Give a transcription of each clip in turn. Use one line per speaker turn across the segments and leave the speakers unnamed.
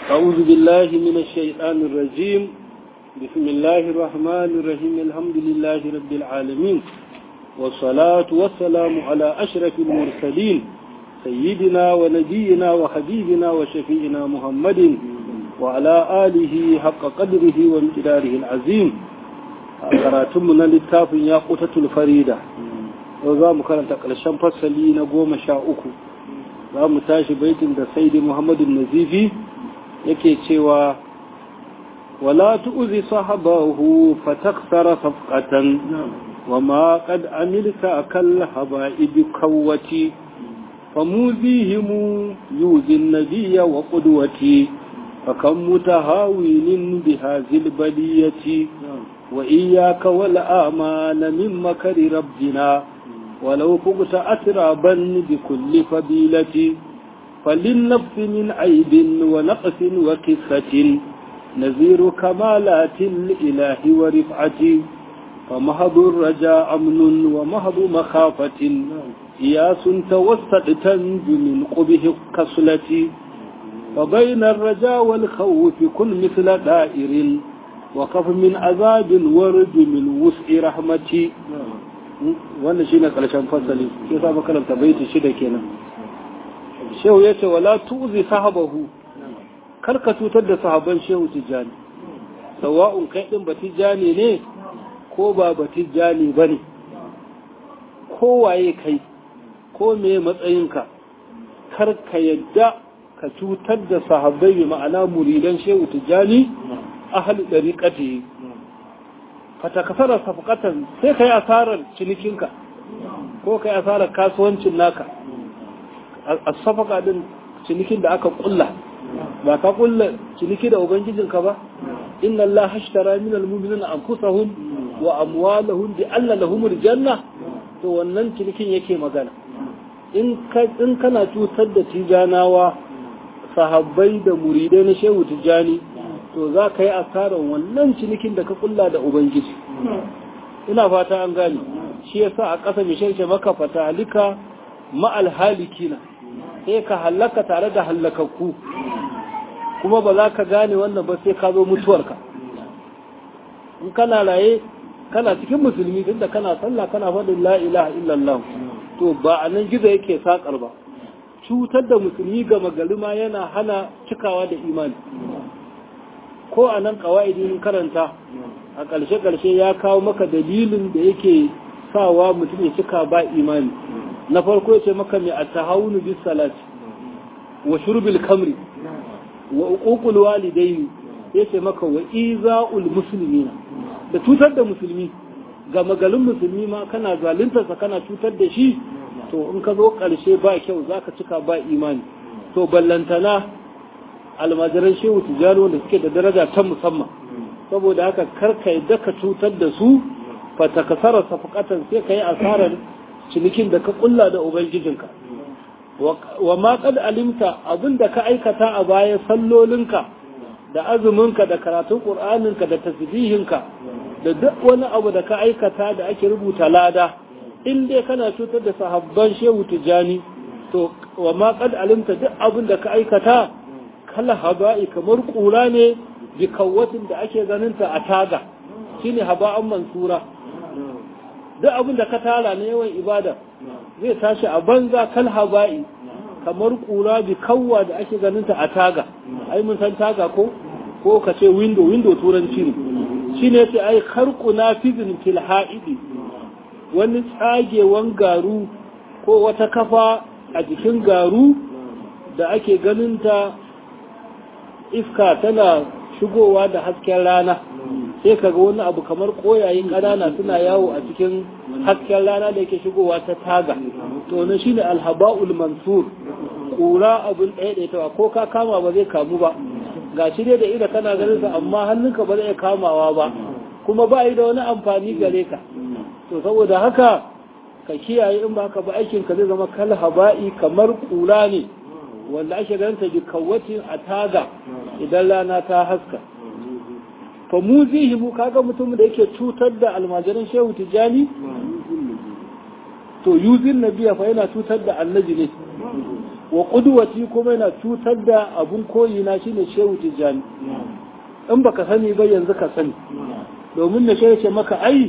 أعوذ بالله من الشيطان الرجيم بسم الله الرحمن الرحيم الحمد لله رب العالمين والصلاة والسلام على أشرف المرسلين سيدنا ونبينا وحبيبنا وشفينا محمد وعلى آله حق قدره وامتداره العظيم karatunmu na littafin ya kutatul farida yau za mu karanta ƙarshen fasali na goma sha uku za mu tashi baitin da saidi muhammadu nazifi yake cewa wala tu'zi sahabahu fataksara safqatan wa ma qad amilta akal haba'ibi kawati famuzihimu yuzi nabiyya wa qudwati fakam mutahawinin bihazil baliyati وإياك والآمان من مكر ربنا ولو فقت أترابا بكل فضيلة فللنفس من عيب ونقص وكفة نذير كمالات الإله ورفعة فمهض الرجاء أمن ومهض مخافة إياس توسط تنج من قبه كسلة فبين الرجاء والخوف كن مثل دائر وقف من عذاب ورد من وسع رحمتي wannan shine karshen fasali sai sa makaranta baiti shida kenan shehu yace wala tuzi sahabahu kar ka cutar da sahaban shehu tijani sawa'un kai din batijani ne ko ba batijani bane ko waye kai ko me matsayinka kar ka yadda ka cutar da sahabbai ma'ana muridan shehu tijani ahli dariqati fata kasara safqatan sai kai asarar cinikinka ko kai asarar kasuwancin naka as-safqa din cinikin da aka kulla ba ka kulla ciniki da ubangijinka ba inna allaha ashtara min al-mu'minina anfusahum wa amwalahum bi anna lahum janna to wannan cinikin yake magana in ka in kana cutar da tijanawa sahabbai da muridai na shehu tijani to za ka yi asarar wannan cinikin da ka kulla da Ubangiji. Ina fata an gani, shi ya sa a ƙasa mai sharshe maka fata halika ma'al halikina, sai ka hallaka tare da hallakakku, kuma ba za ka gane wannan ba sai ka zo mutuwarka. In kana raye, kana cikin musulmi tun da kana sallah kana faɗin la ilaha illallah, to ba a nan gizo yake saƙar ba. Cutar da musulmi gama gari ma yana hana cikawa da imani. ko a nan ƙawa'idin karanta a ƙarshe-ƙarshe ya kawo maka dalilin da yake sawa mutum ya cika ba imani na farko ya ce maka mai a tahawunu bis salati wa shurbil kamri wa uququl walidaini ya ce maka wa iza'ul muslimina da cutar da musulmi ga magalin musulmi ma kana zaluntarsa kana cutar da shi to in ka zo ƙarshe ba kyau zaka cika ba imani to ballantana almajiran shehu tijjani wanda suke da daraja ta musamman saboda haka karka yadda ka cutar da su fata kasara safakatan sai ka yi asarar cinikin da ka kulla da ubangijinka wa ma kad alimta abinda ka aikata a baya sallolinka da azuminka da karatun qur'aninka da tasbihinka da duk wani abu da ka aikata da ake rubuta lada in dai kana cutar da sahabban shehu tijjani to wa ma kad alimta duk abin da ka aikata kala haba'i kamar kura ne bi kawatin da ake ganinta a taga shine haba'an mansura duk abin da ka tara na yawan ibada zai tashi a banza kal haba'i kamar kura bi kawwa da ake ganinta a taga ai mun san taga ko ko ka ce window window turanci ne shine yace ai kharqu nafizin fil ha'idi wani tsagewan garu ko wata kafa a jikin garu da ake ganinta iska tana shigowa da hasken rana sai kaga wani abu kamar koyayin ƙanana suna yawo a cikin hasken rana da yake shigowa ta taga to na shine alhaba'ul mansur kura abun ɗaya ko ka kama ba zai kamu ba ga shi dai da ida kana ganin sa amma hannunka ba zai kamawa ba kuma ba yi da wani amfani gare ka to saboda haka ka kiyaye in ba ka ba aikin ka zai zama kal haba'i kamar kura ne wanda ake ganta bi kawacin a taga idan rana ta haska fa mu zihi mu kaga mutum da yake cutar da almajiran shehu tijani to yuzin nabiya fa yana cutar da annabi ne wa ƙudwati kuma yana cutar da abun koyi na shine shehu tijjani in baka sani ba yanzu ka sani domin da shi ce maka ai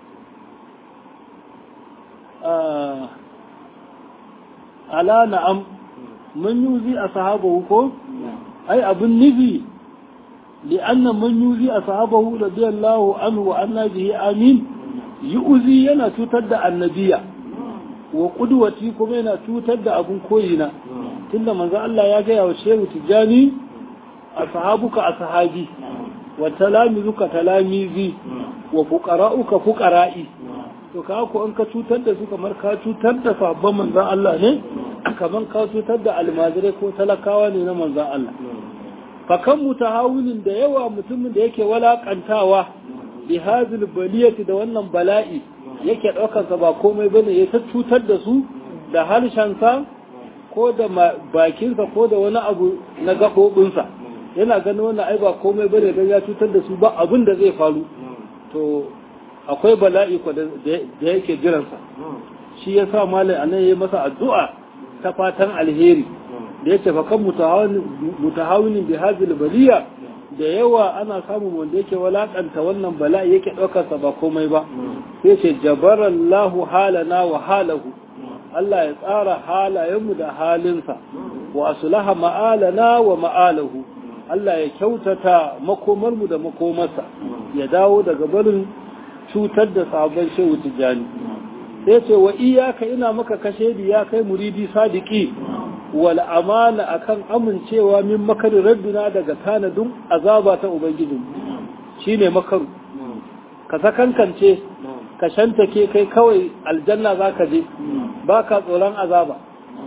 ala na'am mun yuzi a sahabahu ko ai abun nufi li'anna mun yuzi a sahabahu radiyallahu anhu wa anna bihi amin yu'zi yana cutar da annabiya wa qudwati kuma yana cutar da abun koyina tunda manzo Allah ya gaya wa shehu tijani ashabuka ashabi wa talamizuka talamizi wa fuqara'uka fuqara'i to ka ko in ka cutar da su kamar ka cutar da sabon manzon Allah ne kamar ka cutar da almajirai ko talakawa ne na manzon Allah fa kan mutahawilin da yawa mutumin da yake walakantawa bi hadhil baliyati da wannan bala'i yake daukar sa ba komai bane ya ta cutar da su da harshensa ko da bakinsa ko da wani abu na gaɓoɓinsa yana ganin wannan ai ba komai bane don ya cutar da su ba abin da zai faru to akwai bala'i ko da yake jiransa shi ya sa malai anan ya masa addu'a ta fatan alheri da ya ce fa kan mutahawinin bi hazil baliya da yawa ana samun wanda yake walakanta wannan bala'i yake ɗaukarsa ba komai ba sai ce jabarallahu halana wa halahu Allah ya tsara halayenmu da halinsa wa aslaha ma'alana wa ma'alahu Allah ya kyautata makomarmu da makomarsa ya dawo daga barin cutar da sabon shehu tijjani sai ce wa iyaka ina maka kashe ya kai muridi sadiki wal amana akan amincewa min makari rabbina daga tanadin azaba ta ubangiji shine makaru ka sakankance ka shantake kai kawai aljanna zaka je baka tsoron azaba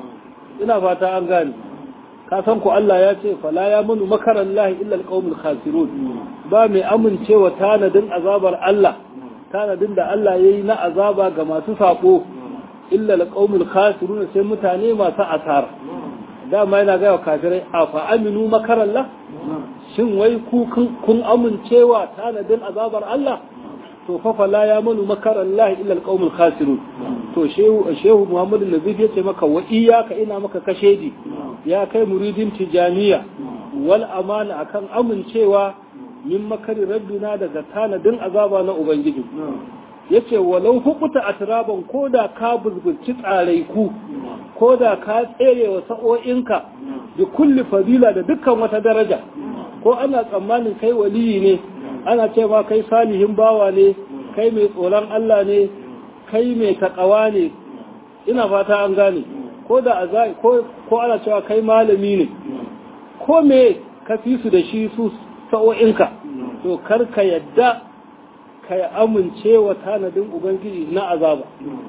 ina fata an gane ka san ku Allah ya ce fala ya munu makaran lahi illa alqaumul khasirun ba mai amincewa tanadin azabar Allah tanadin da Allah yayi na azaba ga masu sako illa alqaumul khasirun sai mutane masu asara dama yana ga kafirai afa aminu makaran la shin wai ku kun amincewa tanadin azabar Allah to fa fala ya manu makaran lahi illa alqaumul khasirun to shehu shehu Muhammad al-Nazif yace maka wa iyyaka ina maka kashedi ya kai muridin tijaniya wal amana akan amincewa min makari rabbina daga tanadin azaba na ubangiji yace walau hukuta atraban koda ka buzburci tsarai ku koda ka tsere wa sa'o'inka bi kulli fadila da dukkan wata daraja ko ana tsammanin kai waliyi ne ana ce ma kai salihin bawa ne kai mai tsoron Allah ne kai mai takawa ne ina fata an gane ko da azai ko ko ana cewa kai malami ne ko me ka fi su da shi su sa'o'inka to kar ka yadda ka amince wa tanadin ubangiji na azaba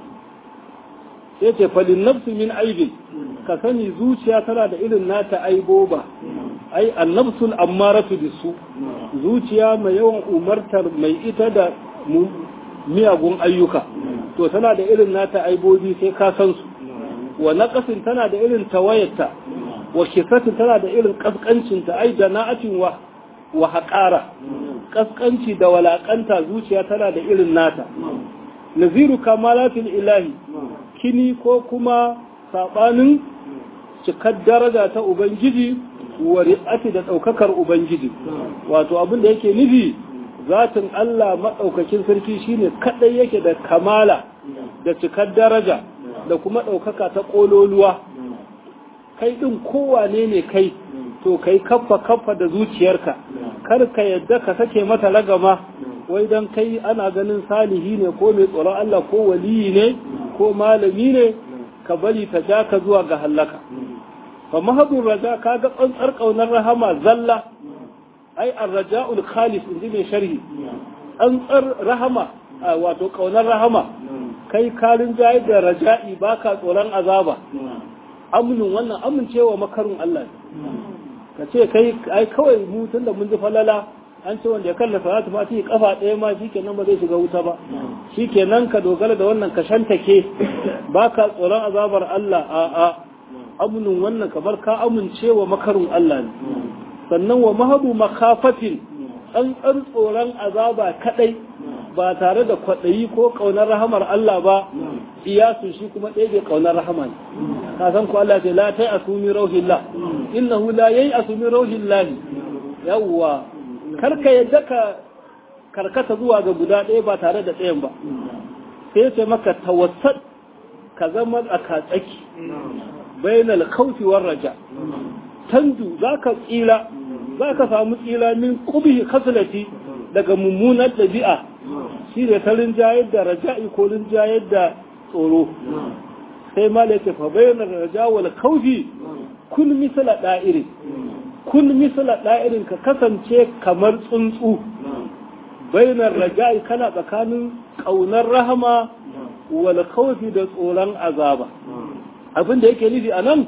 sai ce falin nafsu min aibin ka sani zuciya tana da irin nata aiboba ai annabsul ammaratu bisu zuciya mai yawan umartar mai ita da miyagun ayyuka to tana da irin nata aibobi sai ka san su wa naqasin tana da irin tawayarta wa kisatin tana da irin kaskancinta ai da na'atin wa wa haƙara kaskanci da walakanta zuciya tana da irin nata naziru kamalatul ilahi kini ko kuma sabanin cikar daraja ta ubangiji wa ri'ati da daukakar ubangiji wato abin da yake nufi zatin Allah madaukakin sarki shine kadai yake da kamala da cikar daraja da kuma daukaka ta kololuwa kai din kowane ne kai to kai kaffa kaffa da zuciyarka kar ka yadda ka sake mata ragama wai dan kai ana ganin salihi ne ko mai tsoron Allah ko waliyi ne ko malami ne ka bari ta ja ka zuwa ga hallaka fa mahadun raja ka ga tsantsar kaunar rahama zalla ai arraja'ul khalis inji mai sharhi tsantsar rahama wato kaunar rahama kai kalin jayi da raja'i baka tsoron azaba aminin wannan amincewa makarun Allah ka ce kai ai kawai mu tunda mun ji falala an ce wanda ya kalla salatu ma sai kafa ɗaya ma shikenan ba zai shiga wuta ba shikenan ka dogara da wannan ka shantake baka tsoron azabar Allah a a aminin wannan kamar ka amincewa makarun Allah ne sannan wa mahabu makafatin tsantsar tsoron azaba kadai ba tare da kwaɗayi ko ƙaunar rahamar Allah ba iyasu shi kuma ɗaya bai ƙaunar rahama ne ka san ko Allah ce la tai asumi rauhillah innahu la yai asumi rauhillah yawwa karka yadda ka karkata zuwa ga guda ɗaya ba tare da ɗayan ba sai ce maka tawassat ka zama a katsaki bainal khawfi war raja tandu zaka tsira zaka samu tsira min qubhi khaslati daga mummunar ɗabi'a shi da ta rinjayar da raja'i ko rinjayar da tsoro sai ma yake fa bayyana raja wal khawfi kun misala da'irin kun misala da'irin ka kasance kamar tsuntsu bainar raja'i kana tsakanin kaunar rahama wal khawfi da tsoron azaba abin da yake nufi anan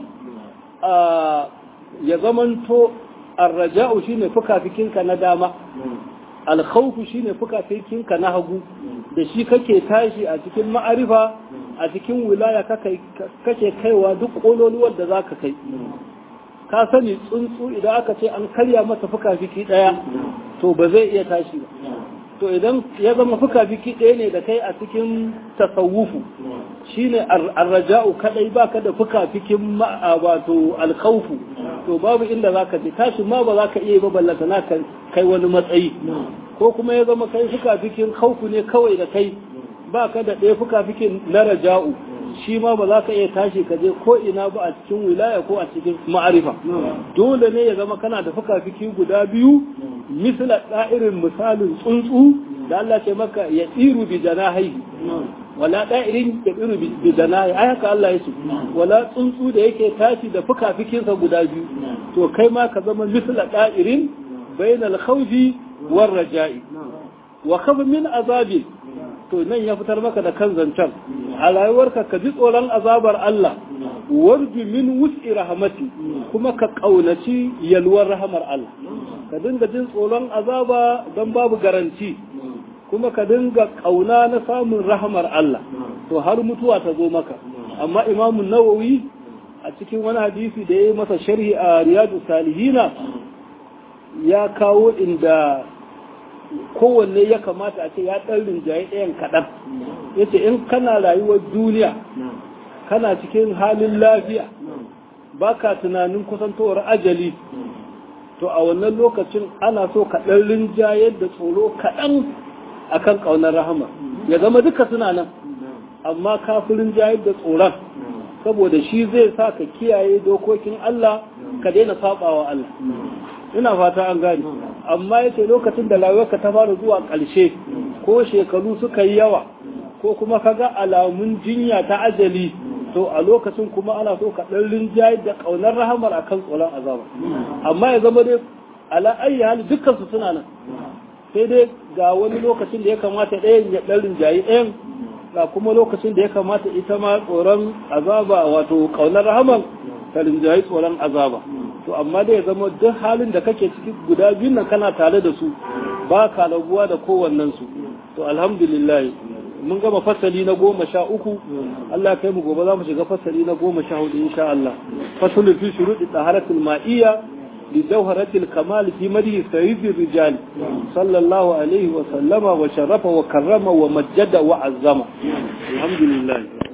ya zamanto arraja'u shine fukafikinka na dama alkhawfu shine fukafikinka na hagu da shi kake tashi a cikin ma'arifa a cikin wilaya kake kaiwa duk kololuwar da zaka kai ka sani tsuntsu idan aka ce an karya masa fuka-fiki ɗaya to ba zai iya tashi ba to idan ya zama fuka-fiki ɗaya ne da kai a cikin tasawufu shine arraja'u kadai baka da fuka-fikin wato alkhawfu to babu inda zaka je tashi ma ba zaka iya ba ballata na kai wani matsayi ko kuma ya zama kai fuka-fikin khawfu ne kawai da kai baka da ɗaya fuka-fikin na raja'u shi ma ba za ka iya tashi ka je ko ina ba a cikin wilaya ko a cikin ma'arifa dole ne ya zama kana da fuka-fiki guda biyu misla da'irin misalin tsuntsu da Allah ce maka ya tsiru bi janahi wala da'irin ya tsiru bi janahi ai haka Allah ya ce wala tsuntsu da yake tashi da fuka-fikinsa guda biyu to kai ma ka zama misla da'irin bainal khawfi war raja'i wa khaf min azabi to nan ya fitar maka da kan zancen a rayuwarka ka ji tsoron azabar Allah warju min wus'i rahmati kuma ka kaunaci yalwar rahamar Allah ka dinga jin tsoron azaba don babu garanti kuma ka dinga kauna na samun rahamar Allah to har mutuwa ta zo maka amma imamun nawawi a cikin wani hadisi da ya yi masa sharhi a riyadu salihina ya kawo inda kowanne ya kamata a ce ya ɗan rinjaye ɗayan kaɗan ya ce in kana rayuwar duniya kana cikin halin lafiya ba ka tunanin kusantowar ajali to a wannan lokacin ana so ka ɗan rinjaye da tsoro kaɗan a kan ƙaunar rahama ya zama duka suna nan amma kafin rinjaye da tsoron saboda shi zai sa ka kiyaye dokokin Allah ka daina saɓawa Allah ina fata an gani amma yace lokacin da rayuwarka ta fara zuwa ƙarshe ko shekaru suka yi yawa ko kuma kaga alamun jinya ta ajali to a lokacin kuma ana so ka ɗan rinjaye da ƙaunar rahamar akan tsoron azaba amma ya zama dai ala ayi hali dukkan su suna nan sai dai ga wani lokacin da ya kamata ɗayan ya ɗan rinjaye ɗayan ga kuma lokacin da ya kamata ita ma tsoron azaba wato ƙaunar rahamar ta rinjaye tsoron azaba to amma dai ya zama duk halin da kake ciki guda biyun nan kana tare da su ba ka rabuwa da kowannen su to alhamdulillah mun gama fasali na goma sha uku Allah kai mu gobe za mu shiga fasali na goma sha hudu insha Allah fasalin fi shuruɗi taharatul ma'iyya li jawharatil kamal fi madhi sayyid rijal sallallahu alaihi wa sallama wa sharafa wa karrama wa majjada wa azzama alhamdulillah